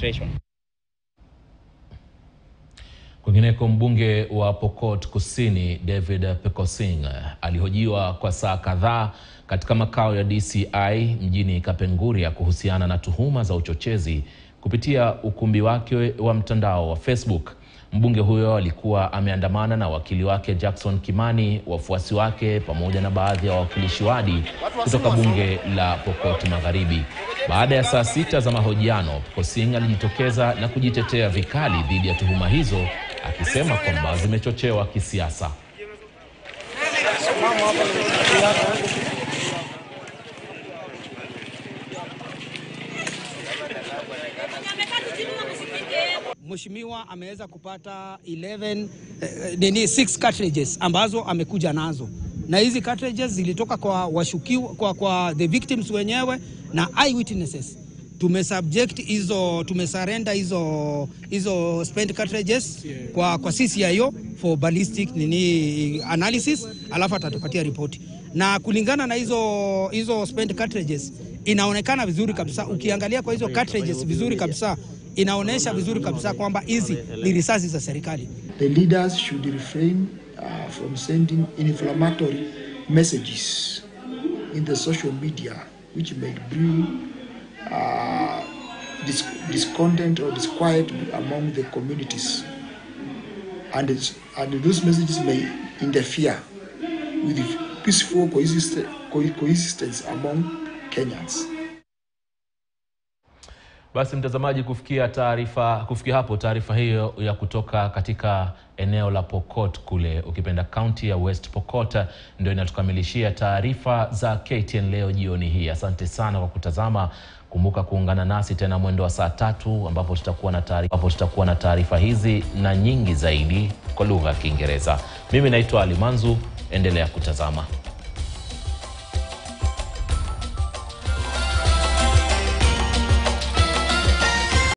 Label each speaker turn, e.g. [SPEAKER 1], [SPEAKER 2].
[SPEAKER 1] administration.
[SPEAKER 2] Kwingineko, mbunge wa Pokot Kusini David Pekosing alihojiwa kwa saa kadhaa katika makao ya DCI mjini Kapenguria kuhusiana na tuhuma za uchochezi kupitia ukumbi wake wa mtandao wa Facebook. Mbunge huyo alikuwa ameandamana na wakili wake Jackson Kimani, wafuasi wake pamoja na baadhi ya wawakilishi wadi kutoka bunge la Pokot Magharibi. Baada ya saa sita za mahojiano, Pekosing alijitokeza na kujitetea vikali dhidi ya tuhuma hizo akisema kwamba zimechochewa kisiasa.
[SPEAKER 3] Mheshimiwa ameweza kupata 11 eh, nini 6 cartridges ambazo amekuja nazo, na hizi cartridges zilitoka kwa washukiwa kwa, kwa the victims wenyewe na eyewitnesses. Tumesubject hizo tumesurrender hizo hizo spent cartridges kwa, kwa CCIO for ballistic nini analysis, alafu atatupatia ripoti, na kulingana na hizo hizo spent cartridges inaonekana vizuri kabisa, ukiangalia kwa hizo cartridges vizuri kabisa inaonyesha vizuri kabisa kwamba hizi ni risasi za serikali.
[SPEAKER 4] The leaders should refrain uh, from sending inflammatory messages in the social media which may bring uh, dis discontent or disquiet among the communities. And, it's, and those messages may interfere with the peaceful coexist co coexistence among Kenyans.
[SPEAKER 2] Basi mtazamaji, kufikia taarifa kufikia hapo taarifa hiyo ya kutoka katika eneo la Pokot kule ukipenda kaunti ya West Pokot ndio inatukamilishia taarifa za KTN leo jioni hii. Asante sana kwa kutazama. Kumbuka kuungana nasi tena mwendo wa saa tatu ambapo tutakuwa na taarifa ambapo tutakuwa na taarifa hizi na nyingi zaidi kwa lugha ya Kiingereza. Mimi naitwa Ali Manzu, endelea kutazama.